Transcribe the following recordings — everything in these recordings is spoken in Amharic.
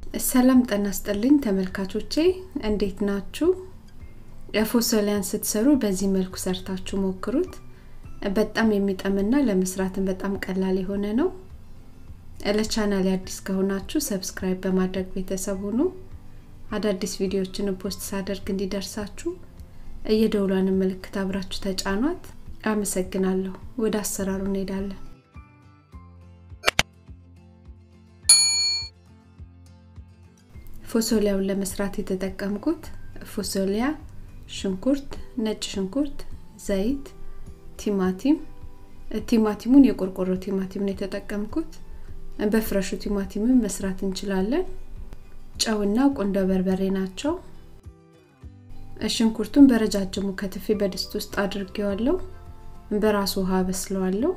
ሰላም ጤና ይስጥልኝ ተመልካቾቼ እንዴት ናችሁ? ፎሶሊያን ስትሰሩ በዚህ መልኩ ሰርታችሁ ሞክሩት። በጣም የሚጠምና ለመስራትም በጣም ቀላል የሆነ ነው። ለቻናል አዲስ ከሆናችሁ ሰብስክራይብ በማድረግ ቤተሰብ ሁኑ። አዳዲስ ቪዲዮዎችን ፖስት ሳደርግ እንዲደርሳችሁ የደውሏን ምልክት አብራችሁ ተጫኗት። አመሰግናለሁ። ወደ አሰራሩ እንሄዳለን። ፎሶሊያውን ለመስራት የተጠቀምኩት ፎሶሊያ፣ ሽንኩርት፣ ነጭ ሽንኩርት፣ ዘይት፣ ቲማቲም ቲማቲሙን የቆርቆሮ ቲማቲም ነው የተጠቀምኩት። በፍረሹ ቲማቲምን መስራት እንችላለን። ጨውና ቁንዶ በርበሬ ናቸው። ሽንኩርቱን በረጃጅሙ ከትፌ በድስት ውስጥ አድርጌዋለሁ። በራሱ ውሃ በስለዋለሁ።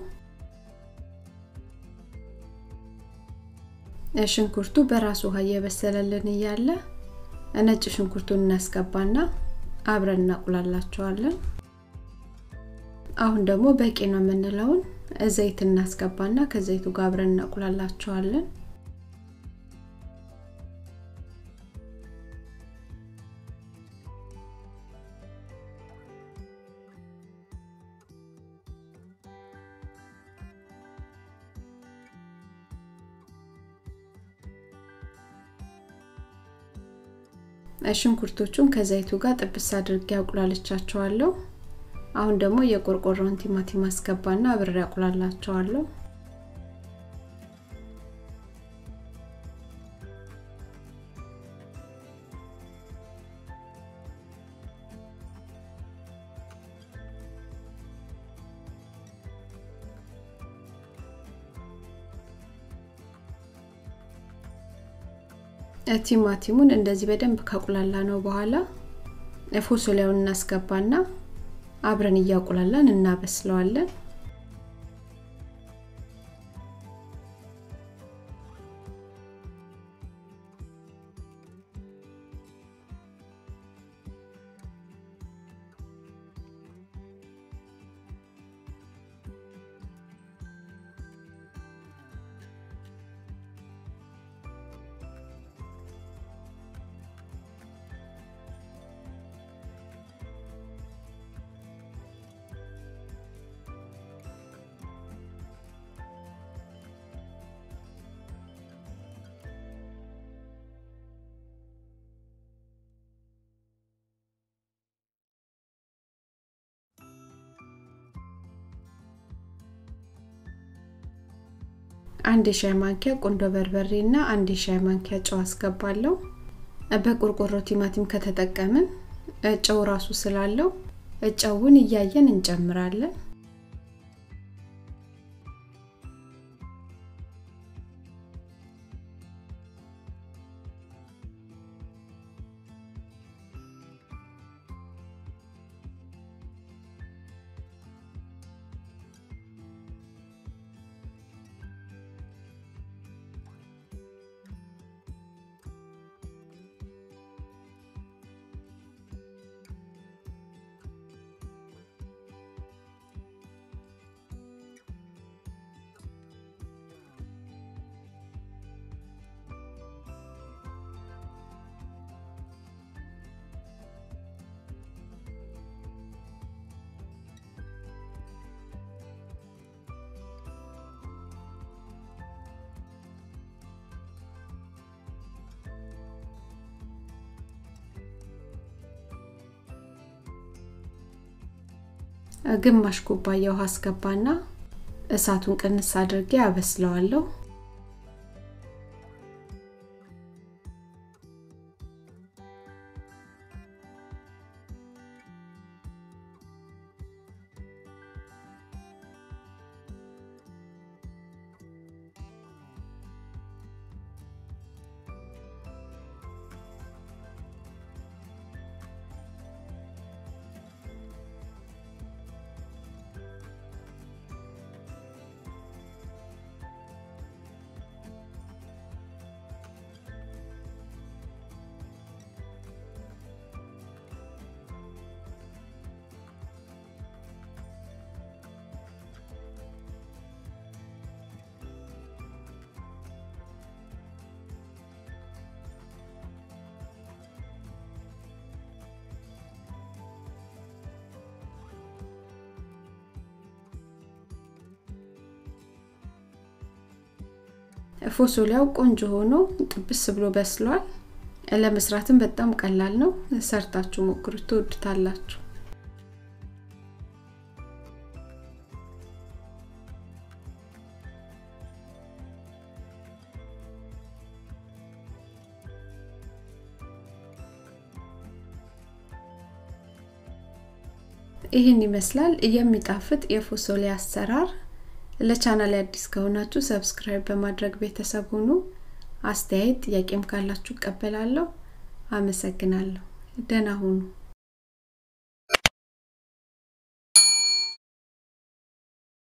ሽንኩርቱ በራሱ ውሃ እየበሰለልን እያለ ነጭ ሽንኩርቱን እናስገባና አብረን እናቁላላቸዋለን። አሁን ደግሞ በቂ ነው የምንለውን ዘይት እናስገባና ከዘይቱ ጋር አብረን እናቁላላቸዋለን። ሽንኩርቶቹን ከዘይቱ ጋር ጥብስ አድርጌ አቁላልቻቸዋለሁ። አሁን ደግሞ የቆርቆሮን ቲማቲም አስገባና አብሬ አቁላላቸዋለሁ። ቲማቲሙን እንደዚህ በደንብ ካቁላላ ነው በኋላ ፎሶሊያውን እናስገባና አብረን እያቁላላን እናበስለዋለን። አንድ የሻይ ማንኪያ ቁንዶ በርበሬ እና አንድ የሻይ ማንኪያ ጨው አስገባለሁ። በቆርቆሮ ቲማቲም ከተጠቀምን ጨው ራሱ ስላለው ጨውን እያየን እንጨምራለን። ግማሽ ኩባያ ውሃ አስገባና እሳቱን ቅንስ አድርጌ አበስለዋለሁ። ፎሶሊያው ቆንጆ ሆኖ ጥብስ ብሎ በስሏል ለመስራትም በጣም ቀላል ነው ሰርታችሁ ሞክሩት ትወዱታላችሁ ይህን ይመስላል የሚጣፍጥ የፎሶሊ አሰራር ለቻናል አዲስ ከሆናችሁ ሰብስክራይብ በማድረግ ቤተሰብ ሁኑ አስተያየት ጥያቄም ካላችሁ እቀበላለሁ አመሰግናለሁ ደህና ሁኑ